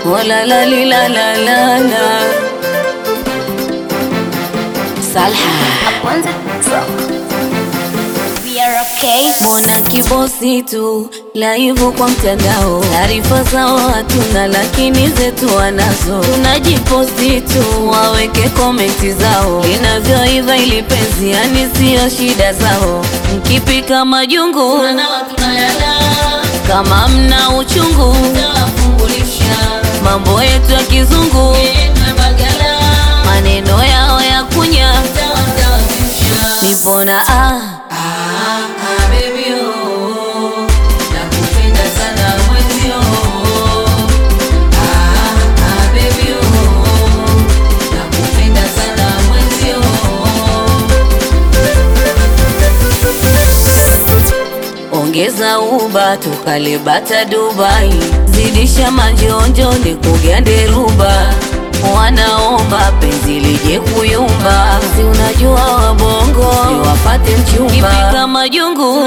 Oh la la li la la la la. Salha. Kwanza We are okay. Mbona kibosi tu laivu kwa mtandao, taarifa zao hatuna, lakini zetu wanazo. Tunajiposti tu waweke komenti zao, linavyoiva ili penzi, yani siyo shida zao. Mkipika majungu kama mna uchungu, mambo yetu ya kizungu, maneno yao ya kunya, nipona ah Ongeza uba tukale bata Dubai, zidisha manjonjo ni kugande ruba, wanaomba penzi lije kuyumba, si unajua wabongo wapate mchumba. Kipika majungu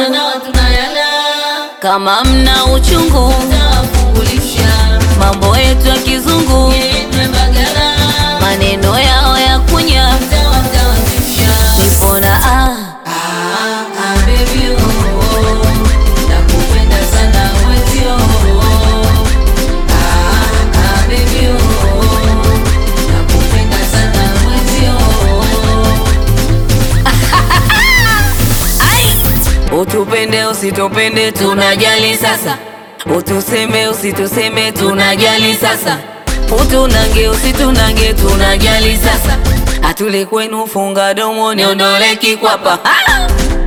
kama mna uchungu, mambo yetu ya kizungu, maneno yao ya kunya, nipona ah Utupende usitupende, tunajali sasa. Utuseme usituseme, tunajali sasa. Utunange usitunange, tunajali sasa. Atule kwenu, funga domo, niondole kikwapa. Ah!